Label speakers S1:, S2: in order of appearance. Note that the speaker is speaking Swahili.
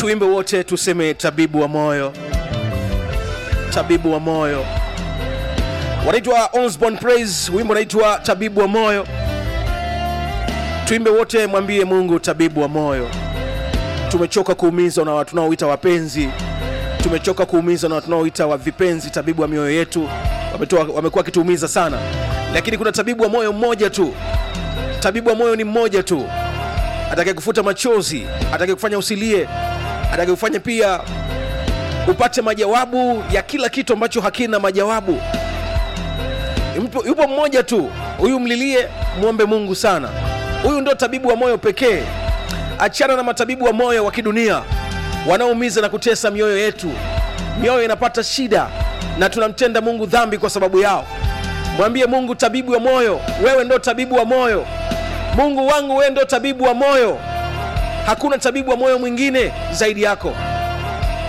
S1: tuimbe wote tuseme tabibu wa moyo tabibu wa moyo wanaitwa Osborne Praise wimbo unaitwa tabibu wa moyo tuimbe wote mwambie mungu tabibu wa moyo tumechoka kuumizwa na watu tunaoita wapenzi tumechoka kuumizwa na watu tunaoita wa vipenzi tabibu wa mioyo yetu wametoa- wamekuwa wakituumiza sana lakini kuna tabibu wa moyo mmoja tu tabibu wa moyo ni mmoja tu atake kufuta machozi atake kufanya usilie atake kufanya pia upate majawabu ya kila kitu ambacho hakina majawabu Yupo- yupo mmoja tu huyu mlilie mwombe mungu sana huyu ndio tabibu wa moyo pekee achana na matabibu wa moyo wa kidunia wanaoumiza na kutesa mioyo yetu mioyo inapata shida na tunamtenda mungu dhambi kwa sababu yao mwambie mungu tabibu wa moyo wewe ndo tabibu wa moyo mungu wangu wewe ndo tabibu wa moyo hakuna tabibu wa moyo mwingine zaidi yako